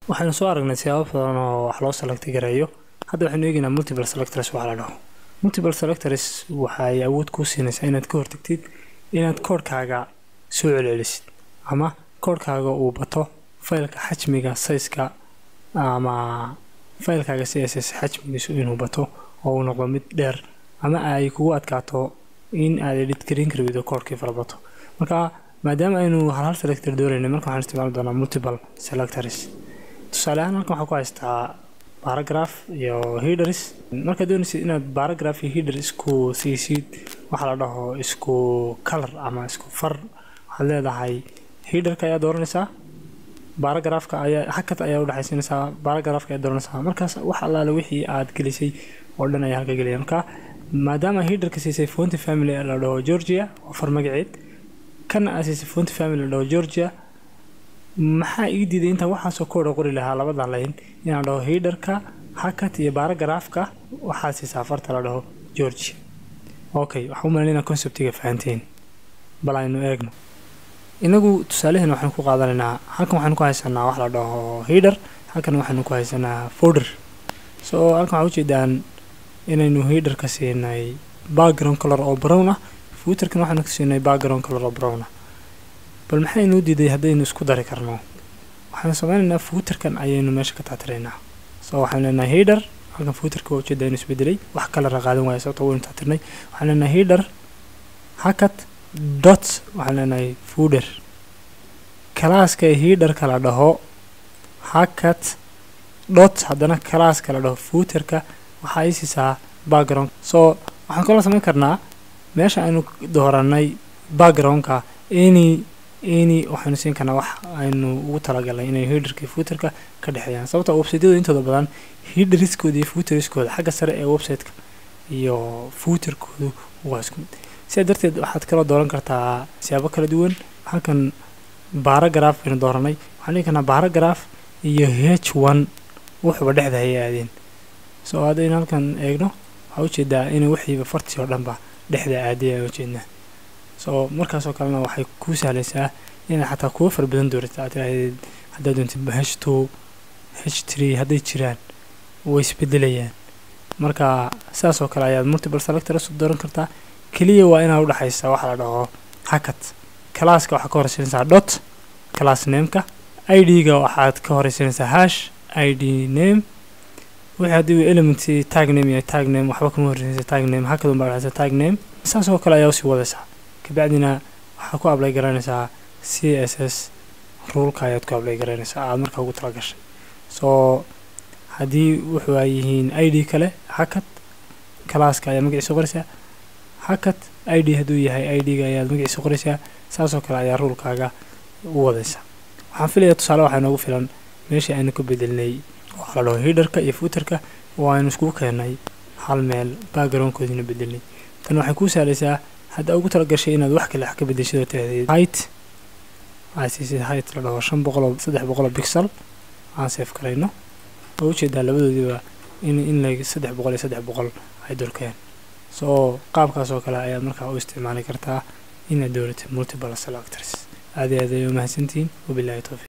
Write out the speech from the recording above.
waxaynu soo aragnay siyaabo badan oo wax loo selecti gareeyo hadda waxaynu eegaynaa multiple selectors waxa la dhaho multiple selectors waxay awood kuu siinaysaa inaad ka hortagtid inaad koodhkaaga soo celcelisid ama koodhkaaga uu bato faylka xajmiga sayska ama faylkaaga c s s xajmigiisu inuu bato oo uu noqdo mid dheer ama ay kugu adkaato in aad edit garin kari weydo koodhkii fara bato marka maadaama aynu hal hal selector doonaynay marka waxaan isticmaali doonaa multiple selectors tusaale ahaan halkan waxaa ku haystaa baragraph iyo headers markaad doonaysid inaad baragraph iyo header isku siisid waxaa la dhaho isku color ama isku far waxaad leedahay headerka ayaa dooranaysaa baragraafka ayaa hakad ayaa udhexaysanaysaa baragraafka ayaa dooranaysaa markaas wax allaale wixii aad gelisay oo dhan ayaa halka gelaya marka maadaama headerka siisay fonty family la dhaho georgia oo far magaceed kana aad siisay fonty family la dhaho georgia maxaa ii diiday intaan waxaasoo kooda qori lahaa labadan layn inaan dhaho headerka hakat iyo baragraafka waxaa siisaa farta la dhaho georgia okay waxaan u malayn inaa conceptiga fahanteen bal aynu eegno inagu tusaalaheena waxaynu ku qaadanaynaa halkan waxaynu ku haysanaa wax la dhaho header halkan waxaynu ku haysanaa folder so halkan waxaa ujeedaan inaynu headerka siinay background color oo brown ah footerkan waxaynu ka siinay background color oo brown ah bal maxaynuu diiday haddaynu isku dari karno waxaynu sameynaynaa footerkan ayaynu meesha ka taatiraynaa so waxaynu leenahay header halkan footerka waa ujeeda inu isbedelay wax kala qaadan waaya sababta waynu taatirnay waxaan leenahay header hakat dot waxaan leenahay fooder kalaaska headerka la dhaho hakat dot haddana kalaaska la dhaho footerka waxaa ii siisaa background so waxaan kaloo samayn karnaa meesha aynu dooranay backgroundka any any waxaynu siin karnaa wax aynu ugu talagalnay inay headerka iyo footerka ka dhexeeyaan sababta websiteyada intooda badan headeriskooda iyo footeriskooda xagga sare ee websiteka iyo footerkoodu waa isku mid sidaa darteed waxaad kaloo dooran kartaa siyaabo kala duwan halkan baragraph aynu dooranay waxaan dhigi karnaa baragraph iyo h one wuxuuba dhexda hayay aadeen so haddaynu halkan eegno waxaa ujeedaa inay wixiiba fartii oo dhanba dhexda aaday aan ujeednaa so markaasoo kalena waxay kuu sahlaysaa inaad xataa kuwa fara badan doorata aad tiraahdeed haddaad doontid h two h three hadday jiraan way isbedelayaan marka sidaas oo kale ayaad multiple selectors dooran kartaa keliya waa inaad udhexaysaa waxaa la dhaho hakat calaaska waxaad ka horeysanaysaa dot class nameka i d-ga waxaad ka horeysanaysaa hash i d name wixii haddii element tag name iyo tag name waxba kama horeysanaysa tag name hakad unbaa dhexaysa tag name saas oo kale ayaa usii wadaysaa kabacdina waxaad ku ablay garanaysaa c s s ruulka ayaad ku ablay garanaysaa aada markaa ugu tala gashay soo haddii wuxuu ay yihiin i d kale hakad calaaska ayaa magaciisa qoraysaa hakat i d hadduu yahay i d-ga ayaad magaciisa qoraysaa saasoo kale ayaa ruulkaaga u wadaysaa waxaan filayaa tusaale waxaa noogu filan meeshii aynu ka bedelnay waxaa la dhaho hiderka iyo footerka oo aynu iskugu keennay hal meel backgroundkoodiina bedelnay tan waxay kuu sahlaysaa haddaa ugu tala gashay inaad wax kale wax ka bedeshado tahdeed height aad siisid height la dhaho shan boqoloo saddex boqoloo bixel aan seef karayno oo ujeedaa labadoodiiba in in la saddex boqol iyo saddex boqol ay durkeen soo qaabkaas oo kale ayaad markaa u isticmaali kartaa inaad dooratid multiple selectors aad iyo aad ay u mahadsantihiin wabilahi towfiiq